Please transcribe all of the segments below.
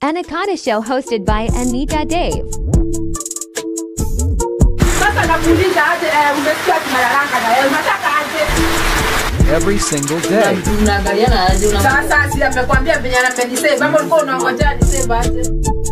Anaconda Show hosted by Anita Dave. Sasa nakuuliza aje, eh, umesikia tunalalanga na wewe, unataka aje? every single day. Unaangaliana aje una Sasa si amekwambia venye amenisave, ama ulikuwa unangojea nisave aje?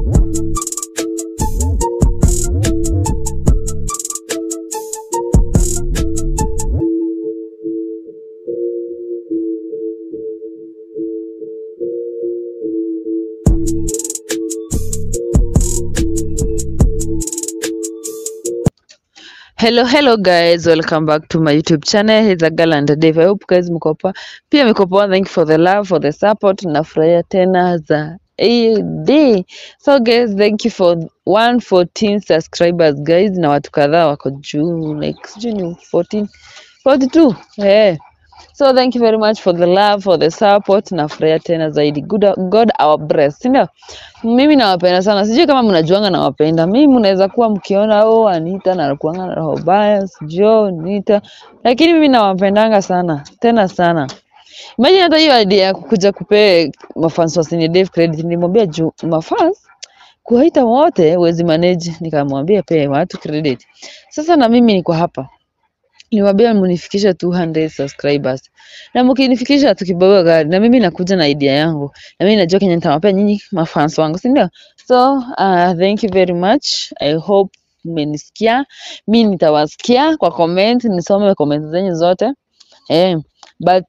Hello, hello guys, welcome back to my YouTube channel. It's a girl and Dave. I hope guys mko poa. Pia mko poa. Thank you for the love, for the support. Nafurahia tena za AD. So guys, thank you for 114 subscribers guys, na watu kadhaa wako juu like sijui ni 14 42. Eh. So thank you very much for the love, for the support. Nafurahia tena zaidi. Good, God our bless. Si ndio? Mimi nawapenda sana. Sijui kama mnajuanga nawapenda. Mimi mnaweza kuwa mkiona oh Anita anakuanga na roho baya, sijui oh, Anita. Lakini mimi nawapendanga sana. Tena sana. Imagine hata hiyo idea ya kukuja kupee mafans wa Senior Dave credit nilimwambia juu mafans kuwaita wote huwezi manage, nikamwambia pee watu credit. Sasa na mimi niko hapa niwaambia munifikishe 200 subscribers na mkinifikisha tukibagua gari na mimi nakuja na idea yangu na mimi najua kenye nitawapea nyinyi mafans wangu si ndio so uh, thank you very much i hope mmenisikia mi nitawasikia kwa comment nisome comment zenyu zote eh, but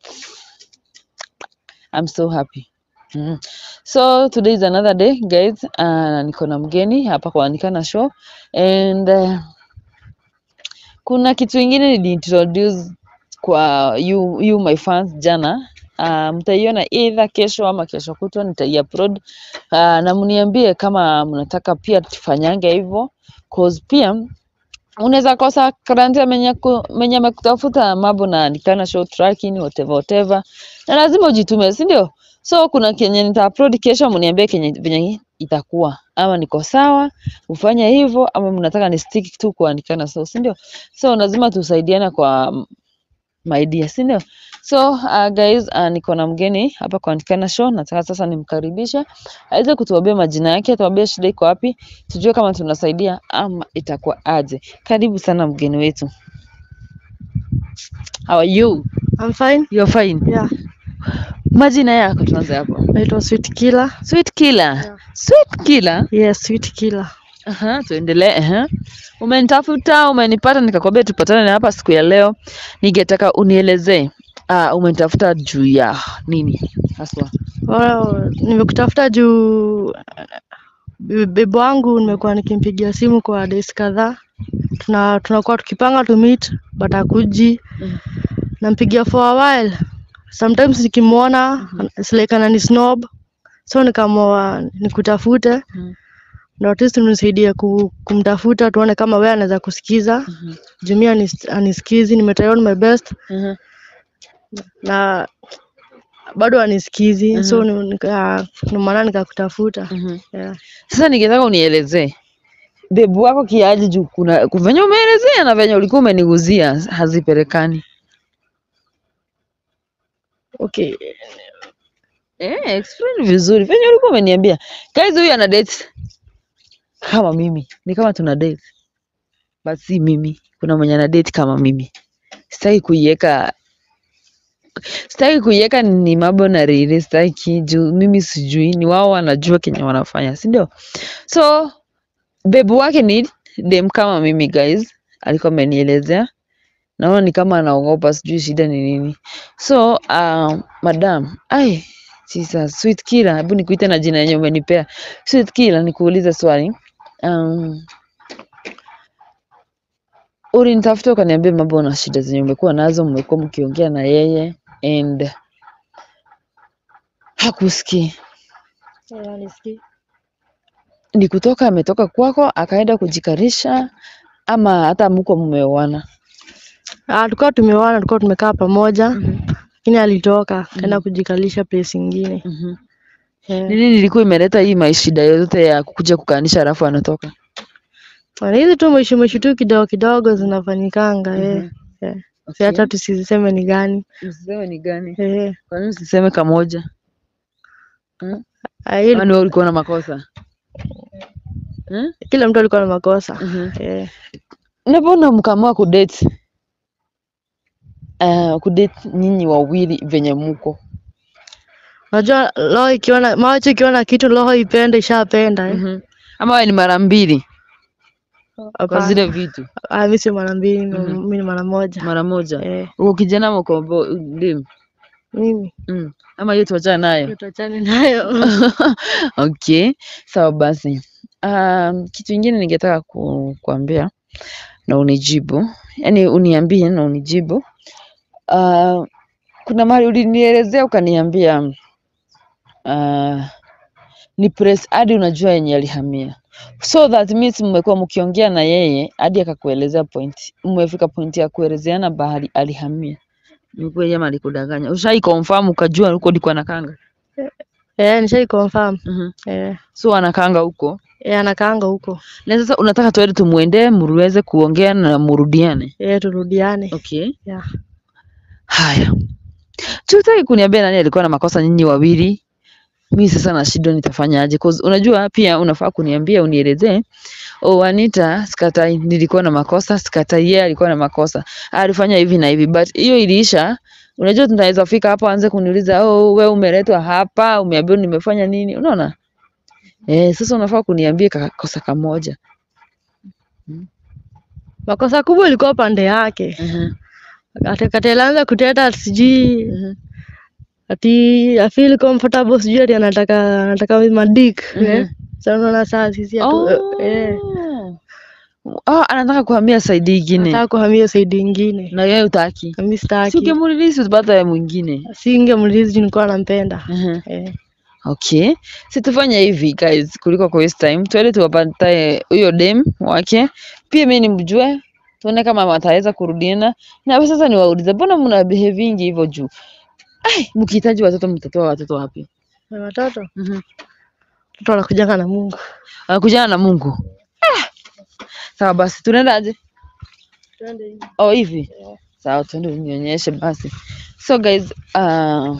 i'm so happy Mm. So today is another day guys. Uh, niko na mgeni hapa kwa Anikana show and uh, kuna kitu ingine niliintroduce kwa you, you my fans jana uh, mtaiona either kesho ama kesho kutwa nitaiupload uh, na mniambie kama mnataka pia tufanyange hivyo cause pia unaweza kosa karante menye ku- menye amekutafuta mambo na nikana show tracking whatever whatever na lazima ujitume si ndio so kuna kenye nitaupload kesho mniambie kenye venye itakuwa ama niko sawa ufanye hivyo ama mnataka ni stick tu kuandikana so si ndio so lazima tusaidiane kwa mm, my dear si ndio so uh, guys uh, niko na mgeni hapa kwa Andikana show nataka sasa nimkaribishe aweze kutuambia majina yake atuambie shida iko wapi tujue kama tunasaidia ama itakuwa aje karibu sana mgeni wetu how are you I'm fine. you're fine Yeah. majina yako tuanze hapo Naitwa Sweet Killer. sweet killer Yeah. sweet killer Yes, Sweet Killer. Aha, tuendelee. Aha. Umenitafuta, umenipata, nikakwambia tupatane hapa siku ya leo. Ningetaka unielezee uh, umenitafuta juu ya nini haswa? Well, nimekutafuta juu bi- bibi wangu nimekuwa nikimpigia simu kwa days kadhaa. Tuna tunakuwa tukipanga to meet but hakuji. Mm. Nampigia for a while. Sometimes nikimwona it's like anani snob. So nikaamua nikutafute Mhm. na at least unisaidie ku, kumtafuta tuone kama wewe anaweza kusikiza. Mhm. Juu mimi anis, anisikizi, nimetry on my best. Mhm. na bado anisikizi Mhm. so ni- nika- ndio maana nikakutafuta Mhm. yeah. Sasa ningetaka unielezee bebu wako kiaje juu kuna venye umeelezea na venye ulikuwa umeniguzia hazipelekani. okay Eh, explain vizuri venye ulikuwa umeniambia. Guys, huyu ana date kama mimi, ni kama tuna date but si mimi. Kuna mwenye ana date kama mimi. Sitaki kuiweka sitaki kuiweka ni mambo na riri, sitaki juu mimi sijui, ni wao wanajua kenye wanafanya, si ndio? So bebu wake ni dem kama mimi guys, alikuwa amenielezea naona ni kama anaogopa, sijui shida ni nini. So uh, madam, ai Jesus, sweet killer, hebu nikuite na jina yenye umenipea. Sweet killer, nikuulize swali. Um, ulinitafuta ukaniambia mambo na shida zenye umekuwa nazo, mmekuwa mkiongea na yeye and hakusikii. yeah, nisikii. Ni kutoka ametoka kwako akaenda kujikarisha ama hata mko mmeoana? Ah, tulikuwa tumeoana tulikuwa tumekaa pamoja Mhm. lakini alitoka kaenda kujikalisha place ingine Mhm. yeah. Nini nilikuwa imeleta hii maishida yote ya kukuja kukaanisha alafu anatoka? Na hizi tu mwisho mwisho tu kidogo kidogo zinafanyikanga eh. Mhm. yeah. Si Okay. hata tusiseme ni gani Usiseme ni gani? eh. Kwa nini usiseme kamoja? Hmm? Ah, hiyo Ama ni wewe ulikuwa na makosa? Hmm? kila mtu alikuwa na makosa Mhm. eh. Unapona mkaamua kudate uh, kudate nyinyi wawili venye muko Unajua roho ikiona macho ikiona kitu roho ipende ishapenda eh. mm-hmm. ama wewe ni mara mbili kwa Hapana. zile vitu Ah, mimi sio mara mbili, Mhm. mimi ni mara moja. mara moja Eh, uko kijana ama uko bo- dem mimi mm. ama hiyo tuachana nayo tuachane nayo. okay sawa basi um, kitu ingine ningetaka ku, kuambia na unijibu yani uniambie na unijibu uh, kuna mahali ulinielezea ukaniambia uh, ni press hadi unajua yenye alihamia so that means mmekuwa mkiongea na yeye hadi akakuelezea point mmefika point ya kuelezeana bahali alihamia ni kweli ama alikudanganya ushai confirm ukajua huko ndiko anakanga Eh, nishai confirm. mm Eh, so anakanga huko eh anakaanga huko. na sasa unataka tuende tumuendee muweze kuongea na murudiane Eh, turudiane. okay Yeah. haya tutaki kuniambia nani alikuwa na makosa nyinyi wawili mi sasa nashindwa nitafanyaje cause unajua pia unafaa kuniambia unielezee oh Anita sikatai nilikuwa na makosa sikatai yeye alikuwa na makosa alifanya hivi na hivi but hiyo iliisha unajua tunaweza fika hapo aanze kuniuliza oh wewe umeletwa hapa umeambiwa nimefanya nini unaona eh sasa unafaa kuniambia kakosa kamoja Makosa kubwa ilikuwa pande yake. Mhm, Ati kati alianza kuteta ati sijui mhm, ati I feel comfortable sijui ati anataka anataka madik. Eh. mhm. Sasa unaona saa sisi hatu eh Oh, anataka kuhamia saidi ingine nataka kuhamia saidi ingine. na yeye utaki. Na mimi Si sitaki. ungemrelease upate ya mwingine. Singemlizi nilikuwa nampenda. Mhm. Eh. Okay. Si tufanye hivi guys, kuliko ku waste time. Tuende tuwapatae huyo dem wake. Pia mimi nimjue. Tuone kama wataweza kurudiana. Na wewe sasa niwaulize, mbona mna behavingi hivyo juu? Ai, mkihitaji watoto mtatoa watoto wapi? Na watoto, Mhm. watoto wanakujanga na Mungu. Wanakujana na Mungu. Ah. Sawa basi, tunaendaje? Twende hivi. Oh, hivi sawa, tuende unionyeshe basi. So guys, uh,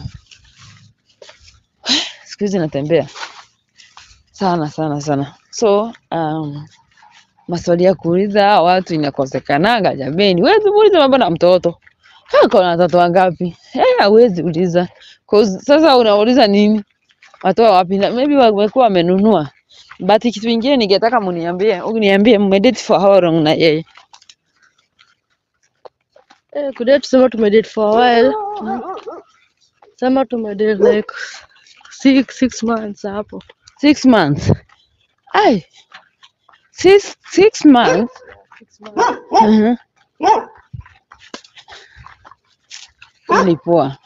siku hizi natembea sana sana sana, so um, maswali ya kuuliza hawa watu inakosekanaga jameni. Huwezi muuliza mambo na mtoto ako na watoto wangapi? Eh, hawezi uliza 'Cause sasa unauliza nini? Watoa wapi? Na maybe wamekuwa wamenunua. But kitu ingine ningetaka muniambie, uniambie mmedate for how long na yeye? Eh, kudate tuseme tumedate for a while. Sema tumedate like six, six months hapo. Six months. Ai. Six, six months. Mhm. Hii ni poa.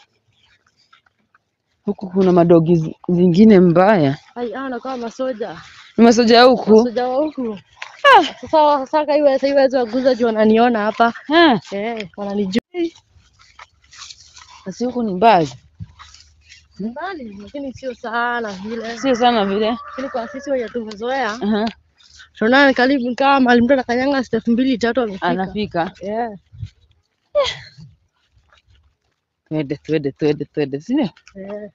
Huku kuna madogi zi- zingine mbaya. Ai, ah, nakaa masoja. Ni masoja ya huku. Masoja wa huku. Sasa sasa iwe sasa iwe waguza juu wananiona hapa. Ah, Eh, wananijua. basi huku ni mbali. Mbali, lakini sio sana vile. Sio sana vile. Lakini kwa sisi wenye tumezoea, Aha. tunaona ni karibu kama mahali mtu anakanyanga step mbili tatu amefika. Anafika. Yeah. Twende, twende, twende, twende. Sindio? Eh.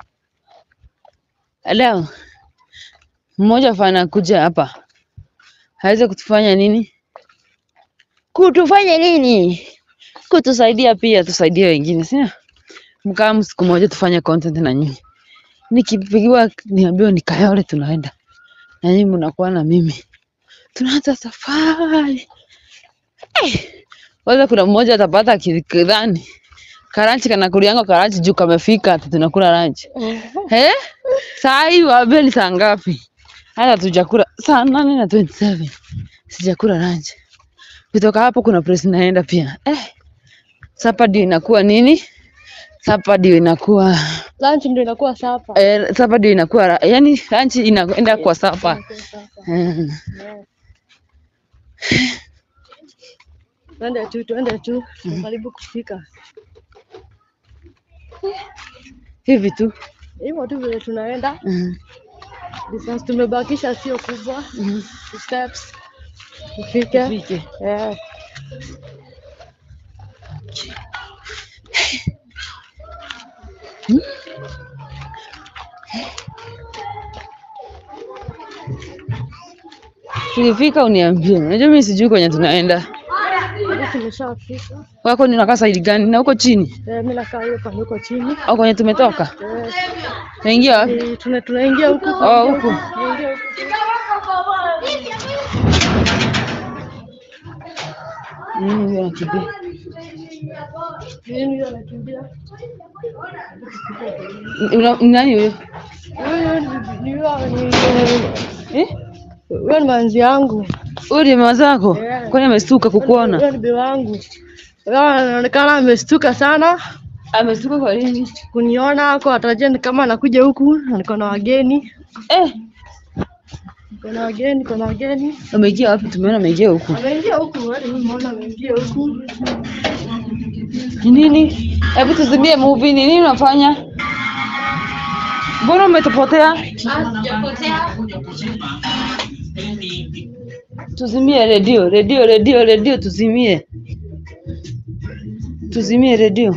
Leo mmoja fana kuja hapa aweze kutufanya nini? Kutufanya nini? Kutusaidia pia, tusaidie wengine, sio? Mkaa siku moja tufanye content na nyinyi. Nikipigiwa niambiwa nikayole, tunaenda na nyinyi mnakuwa na mimi, tunaanza safari Eh, kwanza kuna mmoja atapata akidhani karanchi kanakulianga karanchi juu kamefika ati tunakula lunch. Eh? Saa hii waambie ni saa ngapi? Hata tujakula saa nane na 27. Sijakula lunch. Kutoka hapo kuna place naenda pia. Eh. Sapa ndio inakuwa nini? Sapa ndio inakuwa Lunch ndio inakuwa sapa. eh, sapa ndio inakuwa ra- yani lunch inaenda kwa sapa. Eh. Twende tu, twende tu. Karibu kufika. Hivi tu. Hivyo tu vile tunaenda. Mhm. Distance tumebakisha sio kubwa. Mhm. Two steps. Tufike. Tufike. Yeah. Tukifika uniambie. Unajua mimi sijui kwenye tunaenda. Tumeshafika. Wako ni unakaa side gani? Na huko chini Eh, mimi nakaa hiyo pande huko chini. au kwenye tumetoka? Eh, Naingia wapi? ni- tuna tunaingia huku. Oh, huku. Tunaingia huku. Nini huyo anakimbia? Nini hiyo anakimbia? Una- ni Nani huyo? Huyo ni- ni huyo ni Eh? huyo ni manzi yangu. Huyo ni mama zako? Yeah. Kwani amestuka kukuona? Huyo ni bibi wangu. Huyo anaonekana amestuka sana Amestuka kwa nini? kuniona ako atarajia ni kama anakuja huku na niko na wageni. Eh, Niko na wageni, niko na wageni. ameingia wapi? Tumeona ameingia huku. Ameingia huku, hadi mimi naona ameingia huku. Ni nini? Hebu tuzimie movie. Ni nini unafanya? Mbona umetupotea? Tuzimie redio, redio, redio, redio, tuzimie, tuzimie redio.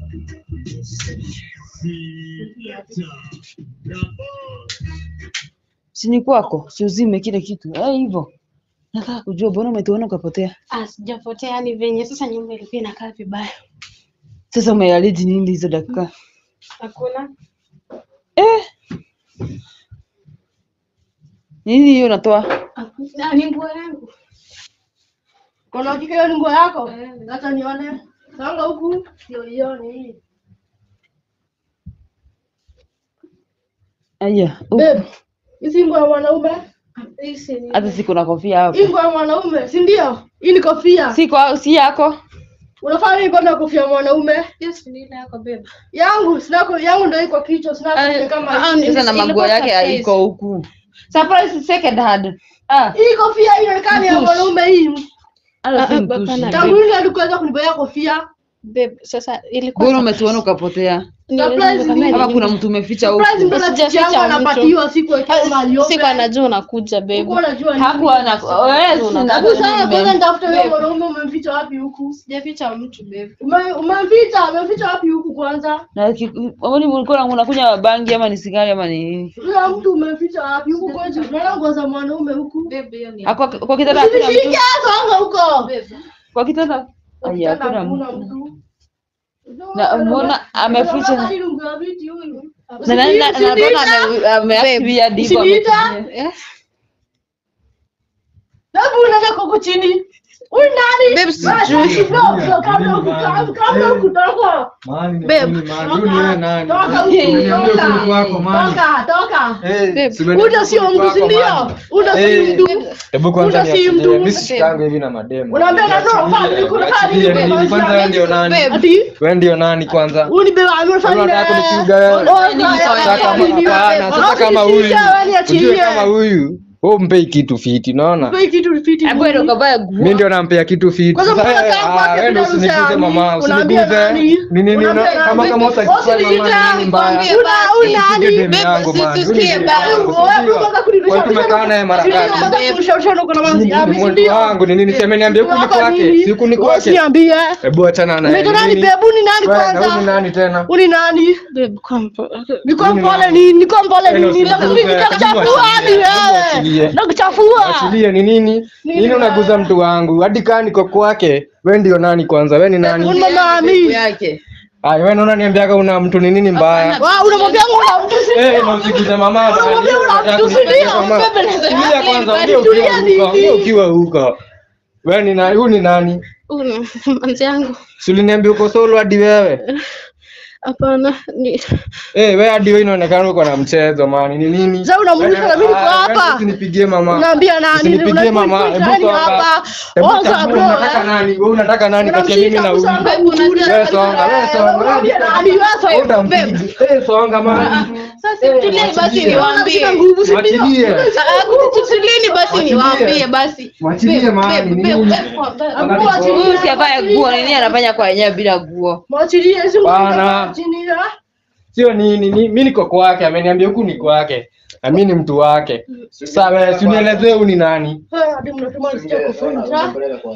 Sini kwako, si uzime kile kitu eh, hivyo. Nataka kujua mbona umetuona ukapotea. Ah, sijapotea ni venye sasa nyumba ilikuwa inakaa vibaya. Sasa umealiji nini hizo dakika? Hakuna. Eh, nini hiyo unatoa? Ah, ni nguo yangu. Kuna hakika hiyo ni nguo yako? Acha nione. Sanga huku. Ndio ione hii. Aya, uh, Babe, hizi nguo ya mwanaume? Hisi ni hata siku na kofia hapo. Hii nguo ya mwanaume, si ndio? Hii ni kofia. Si kwa si yako. Unafanya nini kwenda kofia ya mwanaume? yes, ni ile yako beba. Yangu, sina ko- yangu ndio iko kichwa, sina Ah, kofia kama ah, hii. ni- Sasa na Ilikuwa manguo yake surprise. haiko huku. Surprise second hand. Ah, Hii kofia hii inaonekana ni ya Mtush. mwanaume hii. hata si Ah, ah, mtushi. hapana. Tangu lini hadi kuweza kunibaya kofia? Babe, sasa ilikuwa Mbona umetuona ukapotea? Surprise ni- Kama kuna mtu umeficha Surprise huku. mbona Sijaficha chichi yangu mtu. anapatiwa siku akiwa mahali siku anajua unakuja babe. Ulikuwa unajua nini? Hakuwa na wewe sina Hebu sasa kwanza nime- nitafute huyo mwanaume umemficha wapi huku? Sijaficha mtu babe. Ume- Umemficha, umemficha wapi huku kwanza? na ki- kwani mlikuwa unakunywa bangi ama ni sigari ama ni nini? Huyo mtu umemficha wapi huku kwetu? Unaona nguo za mwanaume huku? Babe, hiyo ni Ah, Kwa kwa kitanda hakuna Usishike mtu. songa huko. babe. Kwa kitanda. Aya, Ukitaka hakuna hakuna mtu. mtu. Na mbona ameficha Unaona hii lungu ya viti huyu? na na na na mbona ame- ameactivia divo Usiniita. ametumia. Eh? Hebu unaenda huko chini. Huyu nani? Babe, Wewe, sijui. kabla kabla huku kabla huku toka. Mani, Babe. mani, mani, huyu ni wewe nani? Toka huku. Uniambie ukweli kwako, Toka. mani. Toka, toka. Eh, Babe. si umeniambia Uda sio ukweli mtu si kwako, ndio? mani. Uda si Eh. mtu. Hebu kwanza Uda si niachilie. mtu. Mimi sishikangi hivi na mademu. Unaambia na ndoa, Niachilie, fanya nini, kuna niachilie, nini, nini, babe? kwanza wewe ndio nani? Babe. Ati Wewe ndio nani kwanza? huyu ni beba amefanya Kama unataka nini? kunipiga wewe. Sasa kama hapana, sasa kama huyu. Ujue kama huyu, wewe mpei kitu fiti, unaona? Hebu enda ukavae nguo. Mimi ndio nampea kitu fiti. Kwanza Sasa mbona wewe, kama ah, kwake wewe ndio bila usiniguze usemi? mama, Unaambia usiniguze. nani? Ni nini una- Unaambia kama nani? kama utakifanya Usiniite. mama ni mbaya. Nikwambie Una basi. huyu nani? Usije demu Babe, yangu si man. tusikie Huyu ni demu basi. yangu, Wewe sindio? kwanza kunirusha- Wewe tumekaa naye mara Sindio, ngapi? kwanza kunirusha uko na manzi Ni yami, mwendu sindio? wangu ni nini? Sema niambie kuni Wako kwake, nini? si kuni Wewe kwake. usiniambie. Hebu achana naye. Unaitwa Ni nani nini? babe? Huyu ni nani Wewe, na huyu ni kwanza? nani tena? Huyu ni nani? Babe, kwamba Niko Huyu ni mpole nani? nini? Niko mpole Wewe nini? usiniguze, Nakuchafua hebu hadi achilie, hebu wewe. achilie. Nakuchafua. Achilie ni nini? Nini unaguza mtu wangu? Hadi kaa niko kwake. Wewe ndio nani kwanza? Wewe ni nani? Huyu mama Ami. yake. Ai, wewe unaona niambiaga una mtu ni nini mbaya? Wa, unamwambia una mtu si Eh, na usiguze mama. Unamwambia una mtu si ndio? Tulia kwanza, ongea ukiwa huko. Ongea ukiwa huko. Wewe ni nani? Huyu ni nani? Huyu ni manzi yangu. Si uliniambia uko solo hadi wewe? Hapana, ni Eh, wewe hadi wewe inaonekana uko na mchezo mani. Ni nini? Sasa unamuuliza na mimi niko Ah, hapa. wewe Usinipigie mama. Unaambia nani? Usinipigie Unajua mama. niko Hebu ndani songa. hapa. Hebu Oza, chagua, bro, unataka eh. nani? Wewe unataka nani kati ya mimi na huyu? Unamshika Babe, unajua- Wewe songa, wewe songa. Unamwambia nani? Wewe songa. Utampiga. Eh, songa mama. sasa tulie basi niwaambie. Unashika nguvu si ndio? Mwachilie. Tulieni basi niwaambie basi. Mwachilie Babe, mama. babe, Ni babe, nini? babe, Mwachilie. Huyu si avae nguo, nini anafanya kwa yenyewe bila nguo? Mwachilie, si Bana. mwachilie. Sio nini, ni mimi niko kwake, ameniambia huku ni kwake. Na mimi ni mtu wake. Sasa wewe si unielezee huyu ni nani? Eh, hadi mnatuma nisikie kufunja.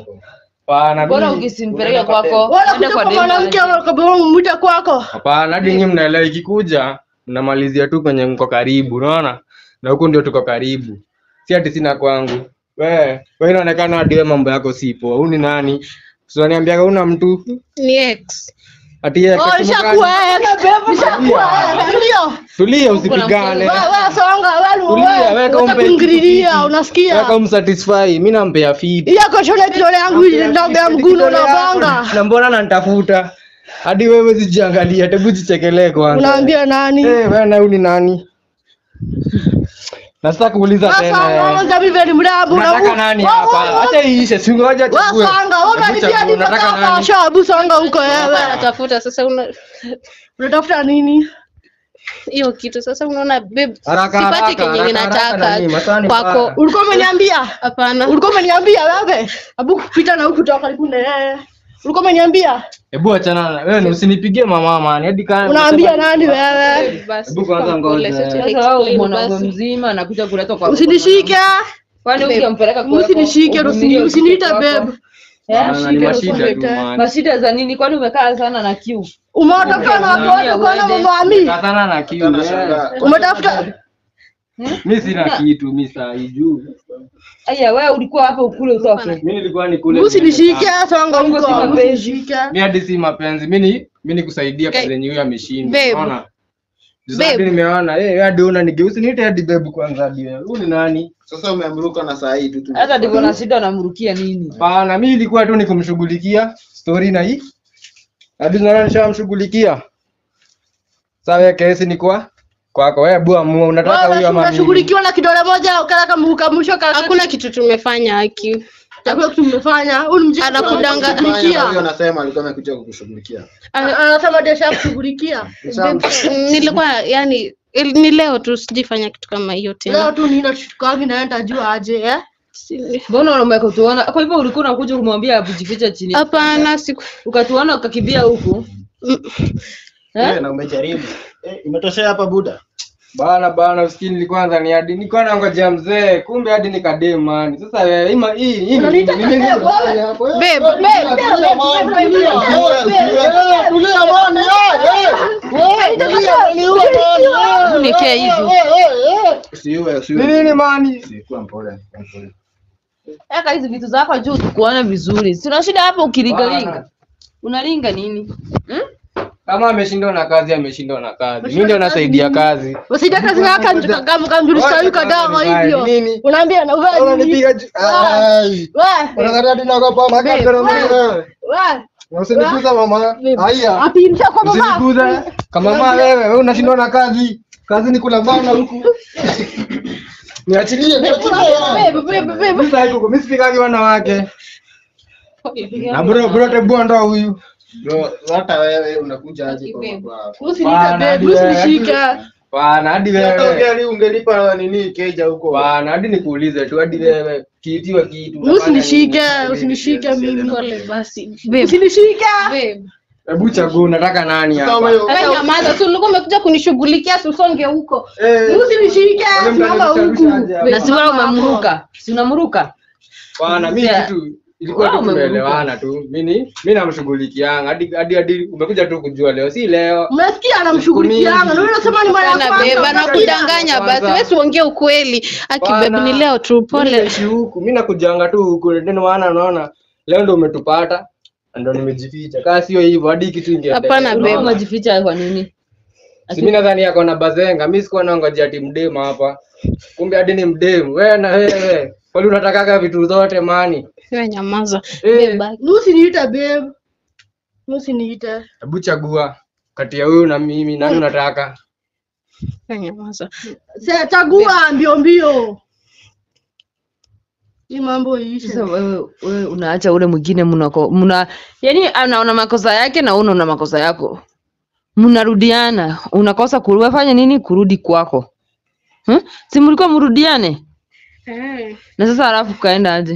Hapana. Bora mimi- ukisimpeleke kwako, Wala ende kuja kwa kwa demu. mwanamke kabla mwita kwako. Hapana, hadi nyinyi mnaelewa ikikuja mnamalizia tu kwenye mko karibu, unaona? Na huku ndio tuko karibu. si ati sina kwangu we we inaonekana hadi we mambo yako sipo huu ni nani unaniambiaga una mtu Ni ex. ati yeye Oh, kasimu nishakuwa gani? ex. Nishakuwa ex. Ndio. tulia usipigane Wewe wewe songa wewe Tulia, wewe. weka Unataka umpe kungiriria, kitu. unasikia? weka umsatisfy mi nampea feed Iya koshole kidole yangu ndogo ya mguno na banga. na mbona nanitafuta hadi wewe zijiangalia tebu jichekelee kwanza Unaambia nani? Eh, wewe na huyu ni nani na sasa kuuliza Sasa tena wewe ngapi vile mrabu unataka nani hapa acha iishe si ngoja chague Wewe sanga, wewe Hebu unanipia chagua, unataka nitaka nani? shabu sanga huko wewe. Natafuta sasa una Unatafuta nini? hiyo kitu sasa unaona babe Haraka, sipati haraka, kenye haraka, haraka na nini? Masaa ni ninataka kwako mbaya. Ulikuwa umeniambia? hapana Ulikuwa umeniambia wewe? Abu kupita na huku toka karibu na yeye. Ulikuwa umeniambia? hebu achana na wewe usinipigie mama man hadi kama Unaambia nani wewe? basi Hebu kwanza ngoja. pole, sasa Sasa wewe explain mwanaume basi. mzima anakuja kuletwa kwa Usinishike. kwani ukimpeleka kwa Usinishike, usini- usiniite babe. Bana, ni mashida tu man Mashida za nini? Kwani umekaa sana na kiu? Umewatafuta na watu wote kuona mamami. Katana na kiu eh. Umetafuta mi sina kitu mi saa hii juu Aya, wewe ulikuwa hapa ukule utoke. mi nilikuwa nikule usinishike songa Songo si huko. mapenzi. Usinishike. mi hadi si mapenzi mi ni mi ni kusaidia Okay. kazi yenye huyo ameshinda Babe. unaona Babe. Sasa nimeona eh hadi una nigeusi niite hadi babe kwanza hadi wewe huyu ni nani Sasa umeamruka na saa hii tu tu. Hata ndivyo na shida unamrukia nini? Bana, mi ilikuwa tu ni kumshughulikia story na hii hadi naona nishamshughulikia. Sawa, kesi ni kwa kwako wewe, bua mua, unataka huyo Wewe ama mimi? unashughulikiwa na kidole moja ukala kama ukamsho kala. hakuna kitu tumefanya haki Hakuna kitu mmefanya. Huyu mjinga Anakudanga- Fanya, Huyo kushughulikia. anasema alikuwa amekuja kukushughulikia. Ana- Anasema desha kushughulikia. nilikuwa yani il- ni leo tu sijifanya kitu kama hiyo Leo tena tu nina tukangi naenda jua aje eh? Si- Mbona umekutuona? Kwa hivyo ulikuwa unakuja kumwambia abujificha chini. hapana siku Ukatuona ukakimbia huku. Eh, na umejaribu. Eh, imetoshea hapa buda. Bana bana, usikini kwanza ni hadi nilikuwa nangojea mzee, kumbe hadi nikadem man. Sasa wewe ima hii hii ni Unaniita nini? Mimi- wewe? babe babe nikia hivi Usiue, Ni usiue. nini mani? Sikuwa mpole. mpole. Eka hizi vitu zako juu tukuone vizuri. Si una shida hapa ukilingalinga. Unalinga nini? Kama ameshindwa na kazi, ameshindwa na kazi. Mimi ndio nasaidia kazi. Usije kazi yake kama kamjulisha yuko dawa hivyo. Nini? Unaambia na wewe nini? Unanipiga ju- Ai. Wewe, Unadhani hadi naogopa makaka na mimi wewe? wewe. Usiniguza mama. Haya. Apimisha kwa mama. Usiniguza. Kama mama wewe, wewe unashindwa na kazi. Kazi ni kula bana huku. Niachilie, niachilie. Bebe, bebe, bebe. Mimi sasa huko, mimi sipigagi wanawake. Na bro, bro tebu ndo huyu. Bro, hata wewe unakuja aje kwa kwa. Usiniite Bana, bebe, hadi wewe, usinishike. Bana, hadi Hata wewe. ungeli ungelipa nini keja huko. Bana, hadi nikuulize tu hadi wewe kiitiwa kitu. unafanya Usinishike, nini? usinishike mimi. pole basi babe Usinishike. babe Hebu chagua unataka nani Kama hapa? hiyo. Wewe nyamaza tu ulikuwa umekuja kunishughulikia si usonge huko Eh, Usinishike. wewe Simama huku. mtanishughulisha aje Na hapa? si wewe umemruka. Si unamruka? Bana, mimi Yeah. kitu ilikuwa tu Wow, umeruka. tumeelewana tu. Mimi mimi namshughulikianga hadi hadi hadi umekuja tu kujua leo, si leo. Umesikia anamshughulikianga. Na wewe unasema ni mara ya Bana kwanza. babe anakudanganya basi Kwanza. wewe siongee ukweli aki babe Bana. ni leo tu Mimi pole naishi huku, mimi nakujanga tu huku, ndio maana unaona leo ndo umetupata ndio nimejificha. Kama sio hivyo hadi kitu ingeendelea. Hapana, babe. Wewe Unaona? umejificha kwa nini? Si mimi nadhani yako na bazenga, mimi sikuwa naongojea ati mdemu hapa. Kumbe hadi ni mdemu. Wewe na wewe. Kwani unatakaga vitu zote mani? wewe nyamaza Eh, babe Usiniite babe. Usiniite. hebu chagua kati ya huyu na mimi nani unataka? wewe nyamaza Sasa chagua mbio mbio. Hii mambo iishe. Sasa wewe wewe unaacha ule mwingine mnako mna yani anaona makosa yake na wewe unaona makosa yako. Mnarudiana, unakosa kurudi nini kurudi kwako. Hmm? Si mlikuwa mrudiane? eh Na sasa halafu kaenda aje?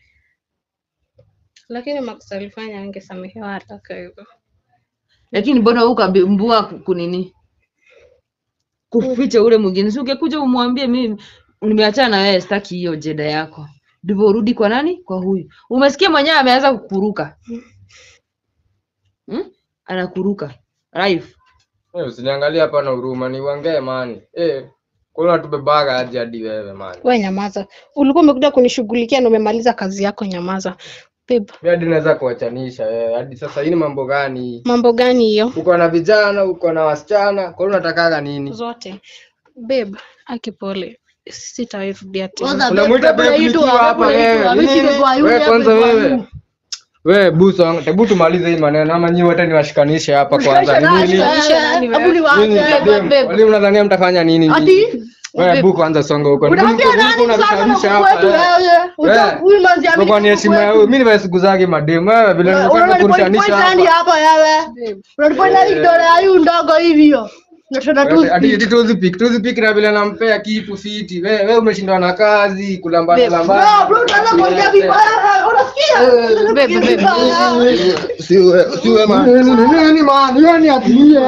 lakini makosa alifanya angesamehewa haraka hivyo Lakini mbona wewe ukambua kunini? Kuficha ule mwingine. Si ungekuja umwambie mimi nimeachana na wewe sitaki hiyo jeda yako. Ndivyo urudi kwa nani? Kwa huyu. Umesikia mwenyewe ameanza kukuruka. Hmm? Anakuruka. Live. Eh, usiniangalie hapa na huruma, ni uongee mani. Eh, Kuna tubebaga aje hadi wewe man. We nyamaza. Ulikuwa umekuja kunishughulikia na umemaliza kazi yako, nyamaza. Babe, Mimi hadi naweza kuachanisha wewe. Hadi sasa hii ni mambo gani? mambo gani hiyo? Uko na vijana, uko na wasichana, kwa hiyo unatakaga nini? Zote. Babe, aki pole. Sitawahi rudia tena. Kwanza Unamuita babe, babe unaitwa- nikiwa hapa unaitwa- wewe. unaitwa Nini? kwa yule Wewe kwanza babe wa wewe. yule. Wewe buso, hebu tumalize hii maneno ama nyinyi wote niwashikanishe hapa kwanza. Ni nini? Hebu niwache. Nini? Dem, Wali mnadhania mtafanya nini? nyinyi? Ati Wewe bu kwanza songa huko. unaambia Buko- nani buko sana unavishamisha na hapa, kwetu eh. wewe? Uta- Eh. Huyu manzi Kwa kwa ni heshima ya huyu. Mimi niwe siku zake mademu. Wewe vile nilikuwa Unaona ni point nakurushanisha nani hapa. hapa wewe? Unatupa nani kidole ya huyu ndogo hivyo? Unataka tu Ati- Ati ati tuzi pick, tuzi pick na vile nampea kitu fiti. Wewe wewe umeshindwa na kazi, kulambana No, lambana. bro, utaanza kuongea vibaya. Unasikia? babe, babe. Siwe siwe man. Nini man? Yoni atilie.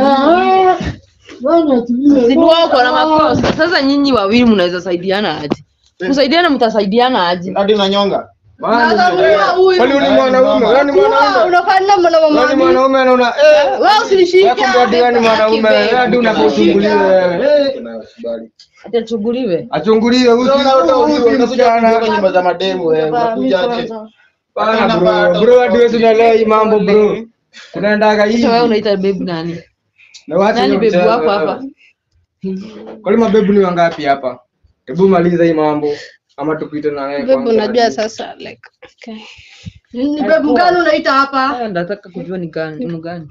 Sinua uko na makosa. Sasa nyinyi wawili mnaweza saidiana aje? Kusaidiana mtasaidiana aje? Hadi unanyonga. Sasa huyu huyu. Kwani wewe ni mwanaume? Wewe ni Kuwa, mwanaume? unafanya mwana Wewe ni mama. mwanaume na una eh Wewe usinishike. Wewe kumbe hadi wewe ni mwanaume wewe hadi unapochungulia wewe. Atachunguliwe. Achungulie huyu Unaona huyu utakuja si kutoka msichana. nyumba za mademu wewe. Unakuja aje? Bana bro, bro hadi wewe unaelewa hii mambo bro. Unaendaga hivi. Sasa wewe unaita babe nani? Na wacha Nani hiyo babe mchezo wako wewe. hapa? Kwani mabebu ni wangapi hapa? Hebu maliza hii mambo ama tupite na wewe Babe, kwanza unajua hadi- sasa like okay. Ni bebu gani unaita hapa? Haya nataka kujua ni gani, ni gani?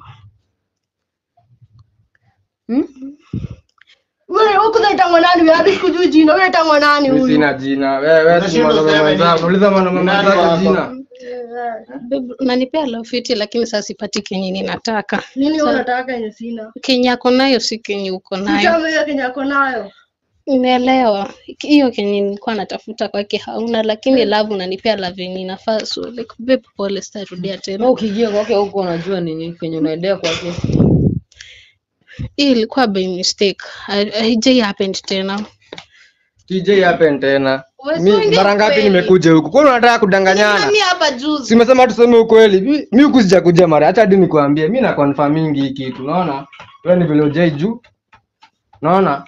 Wewe huko unaita mwanani? Wewe hadi sikujui jina. Wewe unaita mwanani Mimi huyu? sina jina. Wewe wewe si Unashindwa mwanaume kusema mwenzako. nini? Uliza mwanaume Nani mwenzako wako? jina. Babe, unanipea love fiti lakini sasa sipati kenye ninataka. Nini wewe unataka yenye sina? Kenye ako nayo si kenye uko nayo. Mchama hiyo Kenya yako nayo. Nimeelewa hiyo kenye nilikuwa natafuta kwake hauna, lakini love unanipea love yenye inafaa. So like babe, pole, sitarudia Wewe tena. ukiingia kwake huko unajua nini kenye unaendea kwake. Hii ilikuwa by mistake, Hai- haijai happened tena. TJ happen tena. Wewe Mi usiongee mara ngapi ukweli. nimekuja huku? Kwani unataka kudanganyana? Nani hapa juzi? Simesema tuseme ukweli. Mi- Mi huku sijakuja mara. Acha hadi nikwambie. Mi na confirm hii kitu. Unaona? Wewe ni vile hujai juu. Unaona?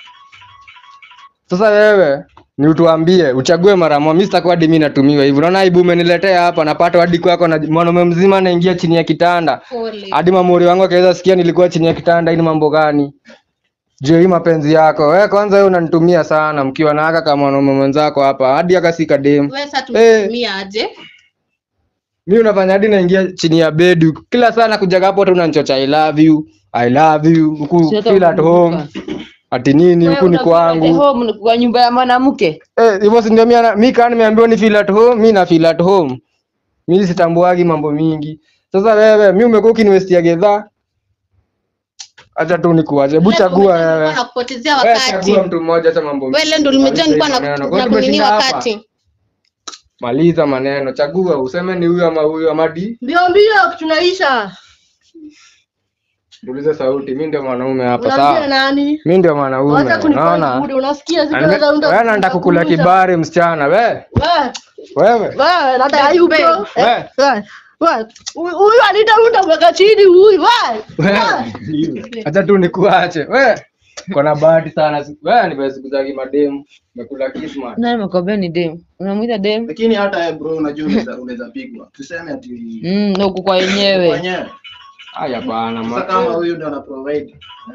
Sasa wewe ni utuambie uchague mara moja. Mimi sitakuwa hadi mimi natumiwa hivi. Unaona aibu umeniletea hapa napata hadi kwako na mwanaume mzima anaingia chini ya kitanda. Pole. Hadi mamuri wangu akaweza sikia nilikuwa chini ya kitanda. Hii ni mambo gani? Je, hii mapenzi yako wewe kwanza wewe unanitumia sana mkiwa na haka kama mwanaume mwenzako hapa hadi akasika dem. Wewe sasa Eh. tumetumia aje? Mimi unafanya hadi naingia chini ya bed huku. kila saa nakuja hapo tu unanichocha I love you, I love you huku Si hata feel at home. unakumbuka. Ati nini Wewe huku ni unafeel at kwangu. home ni kwa nyumba ya mwanamke. Eh, hivyo si ndio mimi ana- mimi kama nimeambiwa ni feel at home, mimi na feel at home. Mimi sitambuagi mambo mingi. Sasa wewe mimi umekuwa ukiniwestia gedha. Acha tu nikuache. Hebu chagua wewe. Nakupotezea Wewe wakati. chagua mtu mmoja acha mambo. Wewe ndio ulimejua nilikuwa Maneno. na Kwa na hiyo kunini tumeshinda hapa. wakati. Maliza maneno, chagua useme ni huyu ama huyu ama di. Mbio mbio tunaisha. Tulize sauti, mimi ndio mwanaume hapa Unaambia sawa. nani? Mimi ndio mwanaume. Wacha kunifanya Unaona? bude. Unasikia Na siku nime- za unda. Wewe nataka kukula kibari msichana, we. Wewe, Wewe. wewe nataka hiyo bro. We. Wewe. Wewe. Huyu huyu anita unda mweka chini huyu. Wewe. Wewe. Acha tu nikuache. We. Kona bahati sana. siku- Wewe ni siku za kimademu. Umekula kisma. Nani amekwambia ni dem? Unamwita dem? Lakini hata wewe bro unajua unaweza unaweza pigwa. Tuseme ati Mm, na uko kwa yenyewe. wenyewe. Haya bana. Sasa ma- kama huyu ndio ana provide.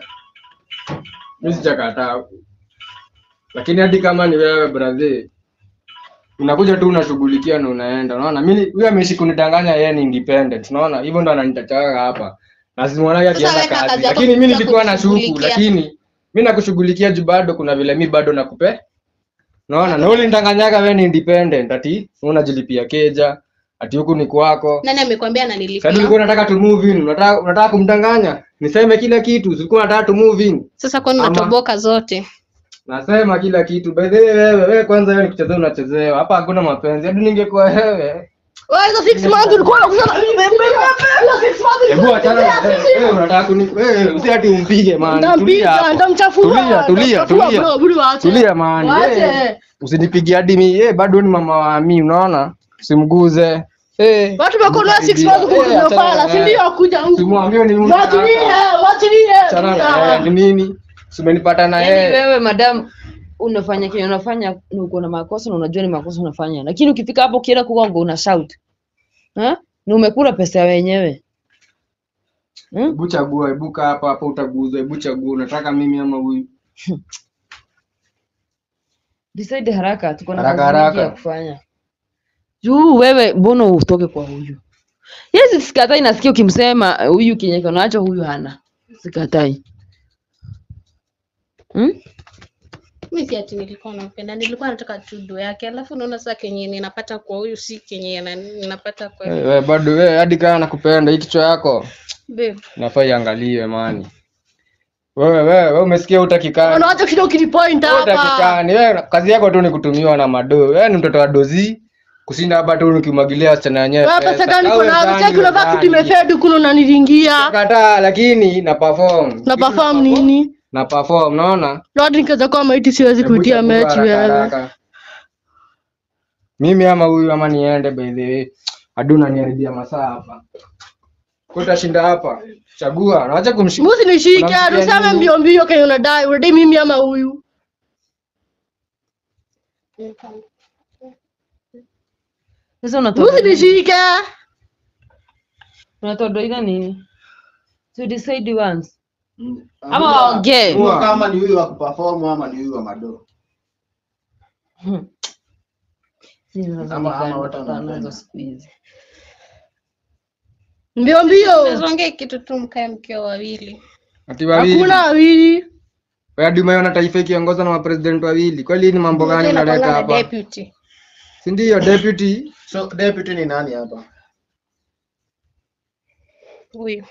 Mimi sijakataa. Lakini hadi kama ni wewe brother. Unakuja tu unashughulikia na unaenda. Unaona? Mimi huyu ameishi kunidanganya yeye ni independent. Unaona? Hivyo ndo ananitachaka hapa. Na simwonage Sasa akienda wewe na kazi. kazi yako Lakini mimi kuja nilikuwa na shuku, kunishughulikia. lakini mimi nakushughulikia juu bado kuna vile mimi bado nakupe. Unaona? Na ulinidanganyaga wewe ni independent ati unajilipia keja, ati huku ni kwako. Nani amekwambia Sasa ananilipia? ulikuwa unataka tu move in, unataka unataka kumdanganya. Niseme kila kitu, ulikuwa unataka tu move in. Sasa kwani Ama- unatoboka zote? Nasema kila kitu. By the way wewe, wewe kwanza wewe nikichezea unachezewa. Hapa hakuna mapenzi. Hadi ningekuwa wewe. Wewe hizo 6 months ulikuwa unakusema mimi mimi hizo 6 months. Hebu achana na wewe. Wewe unataka kuni wewe usi ati umpige man. Tulia Ndampiga, hapo. ndamchafua. Tulia, tulia, ndamchafua, tulia. bro, bro, waache. Tulia man. Waache. Eh, Usinipigie hadi mimi. Eh, bado ni mama wa mimi, unaona? Usimguze. Eh. Watu wamekonoa 6 months Eh, kukuja achana pala, na si yeye. ndio kuja huku. Simwambie ni mtu. Wachilie, wachilie. Achana na yeye. Ni nini? Si umenipata na Yaani yeye. wewe madam unafanya kenye unafanya na uko na makosa na unajua ni makosa unafanya, lakini ukifika hapo ukienda kugonga una shout ha? na umekula pesa ya wenyewe hmm? Hebu chagua, hebu kaa hapa hapa utaguzwa, hebu chagua unataka mimi ama huyu. Decide haraka, tuko na Haraka, kazi mingi ya haraka. kufanya. Juu wewe mbona utoke kwa huyu? Yes, sikatai, nasikia ukimsema eh, huyu kenye kiko nacho huyu hana, sikatai hmm? mi si ati nilikuwa nampenda nilikuwa nataka tu do yake alafu naona saa kenye ninapata kwa huyu si kenye na- ninapata kwa Wewe we, bado wewe hadi kama nakupenda hii kichwa yako babe inafaa iangaliwe mani. Wewe wewe wewe umesikia utakikani. Unaacha kidogo kinipoint hapa. Utakikani. Wewe kazi yako tu ni kutumiwa na mado. Wewe ni mtoto wa dozi. Kushinda hapa tu nikimwagilia wasichana wenyewe. Wewe pesa gani Au uko nazo? wezani, Cheki unavaa wezani. kitu imefed kuna unaniringia. Kataa lakini na perform. Na perform nini? Na perform, unaona? Lord nikaza kwa maiti siwezi Hebu kuitia chagua mechi haraka, wewe. haraka. Mimi ama huyu ama niende by the way. Hadi unaniharibia masaa hapa. Kwa utashinda hapa. Chagua. Naacha kumshika. Musi nishike, Unamsikia tuseme nini? mbio mbio kenye unadai. Unadai mimi ama huyu? Sasa unatoa Musi nishike. unatoa doida nini? To decide once. Ama Amua- waongee. amua kama ni huyu wa kuperform ama ni huyu wa mado. Hizi nazo Ama- ni ama gani wote watoto wanapenda. wanazo siku hizi? Mbio mbio. nazongea kitu tu mkae mkiwa wawili Ati wawili. Hakuna wawili. Wewe hadi umeona taifa ikiongozwa na mapresident wawili. Kweli hii ni mambo gani Tena unaleta kwanga na hapa? deputy Si ndio deputy? So deputy ni nani hapa? huyu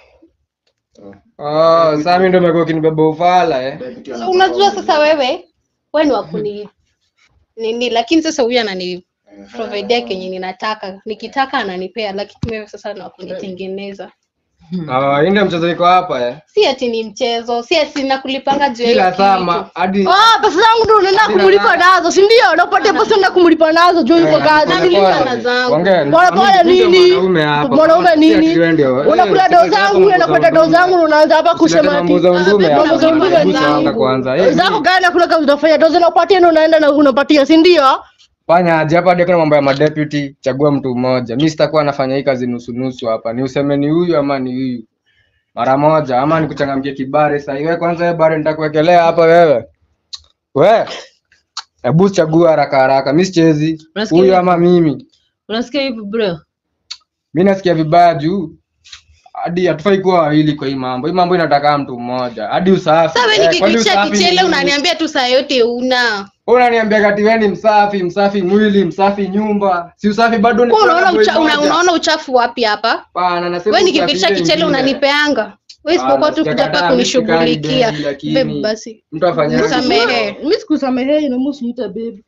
Oh, sasa mimi ndio nimekuwa kinibeba ufala eh. Deputy so ana unajua perform sasa wewe wewe ni wakuni nini lakini sasa huyu anani providea kenye ninataka nikitaka ananipea lakini wewe sasa ni wakunitengeneza Ah, hii ndio mchezo iko hapa eh. si ati ni mchezo si ati nakulipanga juu ya hiyo Kila kitu. saa ma- hadi Ah, pesa zangu ndio unaenda Hadi kumulipa na- nazo, si ndio? Unapatia pesa unaenda kumulipa nazo juu yuko kazi. pole nilipa na zangu. Ongea. Pole pole Mimi ndio nini? mwanaume hapa. Mwanaume Si nini? ati wewe ndio. Unakula Eh, doo usilete zangu, mambo za unapata doo undume. zangu, unaanza hapa Usilete kusema mambo ati za undume Ah, hapa. mambo za undume Hebu zangu. songa kwanza. Eh, zako gani hakuna kazi utafanya, doo zinapatia na unaenda na unapatia, si ndio? Fanya aje hapa hadi kuna mambo ya madeputy, chagua mtu mmoja. Mimi sitakuwa nafanya hii kazi nusu nusu hapa. Ni useme ni huyu ama ni huyu. Mara moja ama nikuchangamkie kibare sasa. Wewe kwanza wewe bare nitakuwekelea hapa wewe. We. Hebu chagua haraka haraka. Mimi sichezi. Unasikia Huyu hivi? ama mimi. Unasikia hivi bro? Mimi nasikia vibaya juu hadi hatufai kuwa wawili kwa hii mambo. Hii mambo inataka mtu mmoja. Hadi usafi. Sasa wewe Eh, kwani nikikuitisha usafi ni kichele nini? unaniambia tu saa yote una Wewe unaniambia kati wewe ni msafi, msafi mwili, msafi nyumba. Si usafi bado ni Wewe unaona boy ucha, una, moja. unaona uchafu wapi hapa Hapana, nasema wewe usafi nikipitisha ile kichele ingine. unanipeanga wewe isipokuwa tu kuja sijakataa, hapa mimi sikai kunishughulikia baby, lakini Babe, basi Mtu afanye Nisamehe. Mimi sikusamehei na musi niita babe.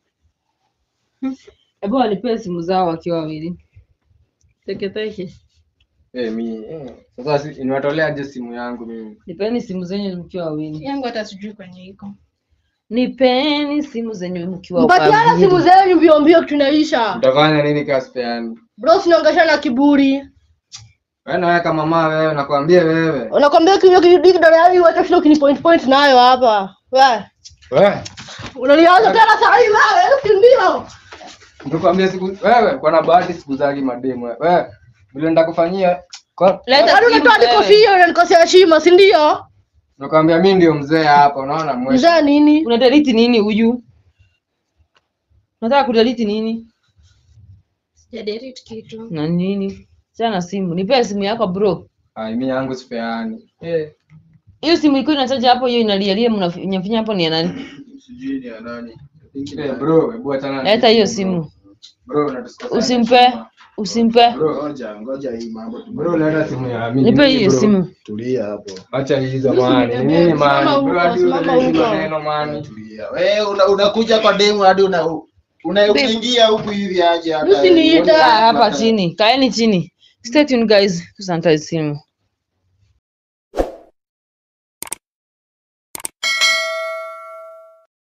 Hebu walipee simu zao wakiwa wawili. Teke teke. Eh, mimi. eh, Sasa si- niwatolea aje simu yangu mimi. Nipeni simu zenyu mkiwa wawili. yangu hata sijui kwenye iko Nipeni simu zenyu mkiwa Mpatiana wawili. simu zenyu mbio mbio tunaisha. Utafanya nini kasipeani? Bro, sinaongesha na kiburi. Wewe na wewe kama mama wewe nakwambia wewe. Unakwambia kinywa kidiki ndo yani wacha shida kini point point nayo hapa. Wewe. Wewe. Unanianza tena saa hii wewe, si ndio? Nikwambia siku wewe kwa na bahati siku zake mademu wewe. Wewe vile nitakufanyia kwa Leta Yaani simu unatoa wewe. nikofia unanikosea heshima, si ndio? nakwambia mimi ndio mzee hapa unaona mwisho. Mzaa nini? Unadelete nini huyu? Unataka kudelete nini? sijadelete kitu Na nini? Chana simu. Nipee simu yako bro. Ai mimi yangu sipeani. Eh. Hiyo simu iko inachaja hapo, hiyo inalialia, mnafinya hapo ni ya nani? Sijui ni ya nani. Eh, bro, hebu achana na Leta hiyo simu. Bro, unatusikia. Usimpe, usimpe. Bro, Ngoja, ngoja hii mambo tu. bro, leta simu ya mimi. Nipe hiyo bro. simu. Tulia hapo. Acha hizo mani. Nini mani? Bro, hadi Simama unaleta huko. maneno mani. Tulia. Wewe una- unakuja kwa demu hadi una una- unaingia huku hivi aje hata. Usiniita. Kaa hapa chini, kaeni chini. Stay tuned guys, kusanitize simu.